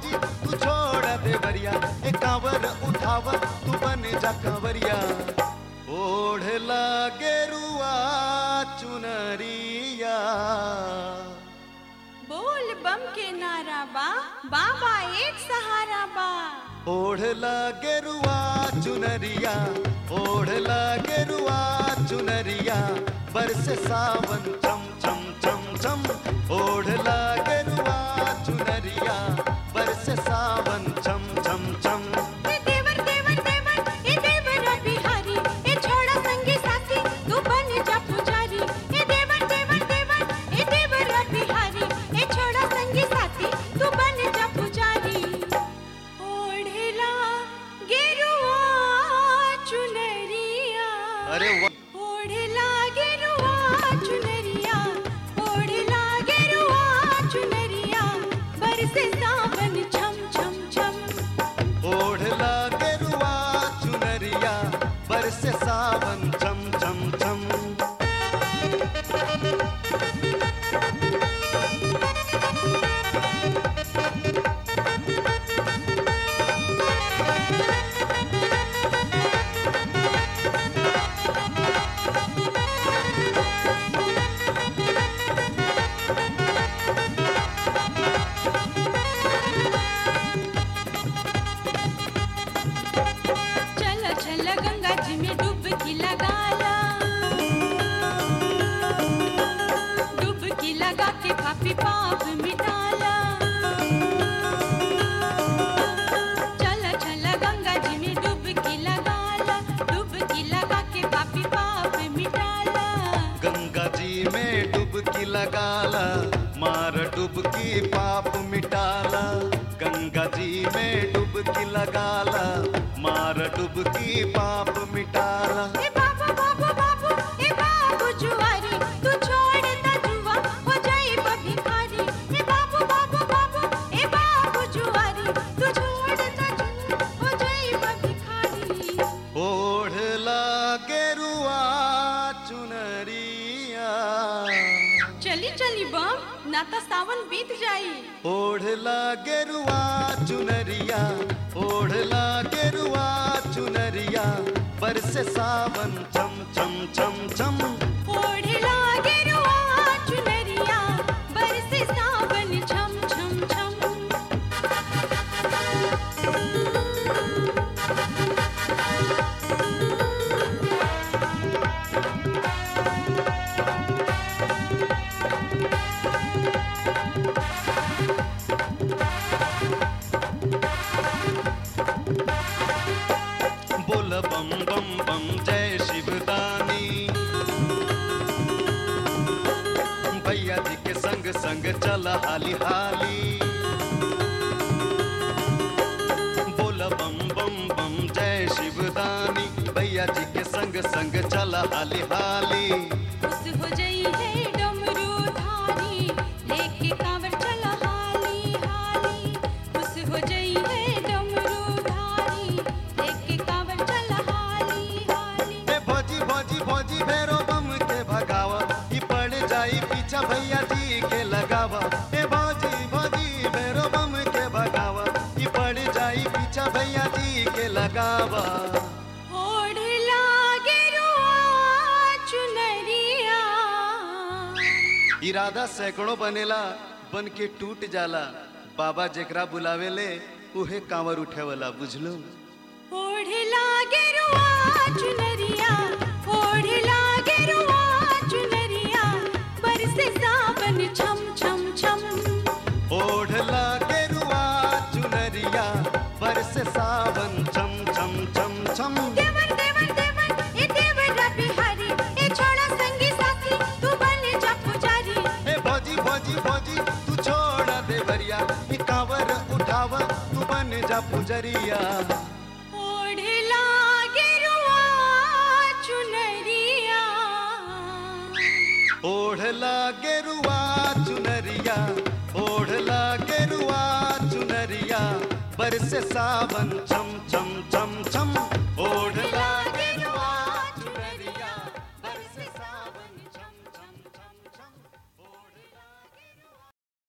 भौजी तू छोड़ देवरिया ए कांवर उठाव तू बन जा कंवरिया ओढ़ गेरुआ चुनरिया बोल बम के नारा बा बाबा एक सहारा बा ओढ़ गेरुआ चुनरिया ओढ़ गेरुआ चुनरिया बरस सावन चम चम चम चम ओढ़ गेरुआ चुनरिया बरस सावन चम चम चम ए देवर देवर देवर ए देवर बिहारी ए छोड़ा संगी साथी तू बन जा पुजारी ए देवर देवर देवर ए देवर बिहारी ए छोड़ा संगी साथी तू बन जा पुजारी ओढ़ला गेरुआ चुनरिया अरे वाह ओढ़ला गेरुआ चुनरिया ओढ़ला गेरुआ चुनरिया बरसे सावन छम छम छम ओढ़ गेरुआ चुनरिया बरस सावन चम चम चम चल चल गंगा जी में डुबकी लगाला डुबकी लगा के पापी पाप मिटाला चल चल गंगा जी में डुबकी लगाला डुबकी लगा के पापी पाप मिटाला गंगा जी में डुबकी लगाला मार डुबकी पाप मिटाला गंगा जी में डुबकी लगाला मार डुबकी पाप मिटाला ए बाबू बाबू बाबू ए बाबू जुआरी तू छोड़ दा जुआ हो जाए भिखारी ए बाबू बाबू बाबू ए बाबू जुआरी तू छोड़ दा जुआ हो जाए भिखारी ओढ़ गेरुआ चुनरिया चली चली बम ना तो सावन बीत जाई ओढ़ गेरुआ चुनरिया ओढ़ गेरुआ चुनरिया बरस सावन चम चम चम चम ओढ़ला गेरुआ चुनरिया बरसे सावन छम छम छम बोल बम बम बम जय शिवदानी भैया जी के संग संग चल हाली हाली बोल बम बम बम जय शिवदानी भैया जी के संग संग चल हाली हाली खुश हो जाई है डमरू धारी लेके कांवर चला हाली हाली खुश हो जाई है डमरू धारी लेके कांवर चला हाली हाली ए भौजी भौजी भौजी भैरो बम के भगावा ई पड़ जाई पीछा भैया जी के लगावा ए भौजी भौजी भैरो बम के भगावा ई पड़ जाई पीछा भैया जी के लगावा ओढ़ला गेरुआ चुनरिया इरादा सैकड़ों बनेला बन के टूट जाला बाबा जेकरा बुलावेले उहे कांवर उठेवला बुझलो ओढ़ला गेरुआ चुनरिया ओढ़ला गेरुआ चुनरिया बरसे सावन छम छम छम ओढ़ गेरुआ चुनरिया बरस सावन चम चम चम चम देवर देवर देवर ए देवर बिहारी ए छोड़ा संगी साथी तू बन जा पुजारी ए भौजी भौजी भौजी तू छोड़ देवरिया ई कांवर उठावा तू बन जा पुजरिया ओढ़ला गेरुआ चुनरिया ओढ़ गेरुआ चुनरिया ओढ़ गेरुआ चुनरिया बरस सावन चम चम